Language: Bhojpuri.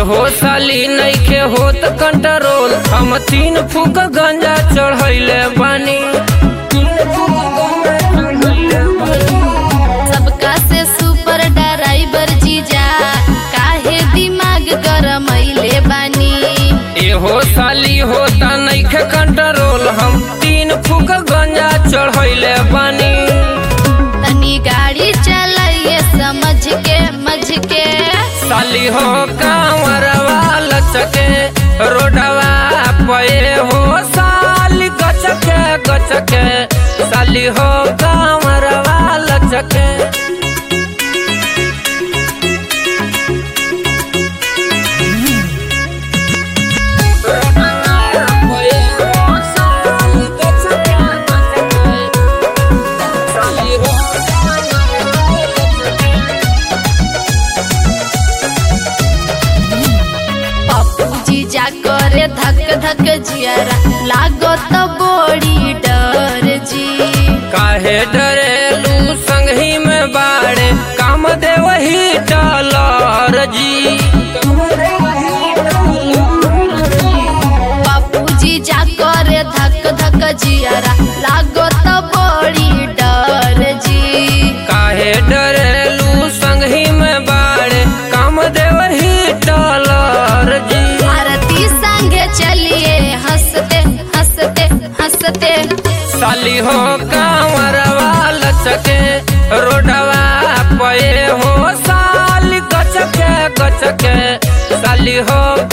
हो साली नइखे होत कंट्रोल हम तीन फूक गंजा चढ़ैले बानी तीन फूक गांजा चढ़ैले बानी। सबका से सुपर ड्राइवर जीजा काहे दिमाग गरमैले बानी ए हो साली होता नइखे कंट्रोल हम तीन फूक गंजा चढ़ैले बानी तनी गाड़ी चलाइए समझ के मझ के साली हो कांवरवा लचके रोडवा पे हो साली गचके गचके साली हो कांवरवा लचके पप्पू जीजा करे धक धक जियरा लागत बड़ी डर जी काहे डरेलू संगही में बाड़े काम दे वही डॉलर जी पप्पू जीजा करे धक धक जियरा लागत बड़ी डर जी काहे डरेलू संगही में बाड़े काम दे वही डॉलर जी आरती संगे चलिए हंसते हंसते हंसते साली हो कांवरवा लचके रोडवा पे हो साली गचके गचके साली हो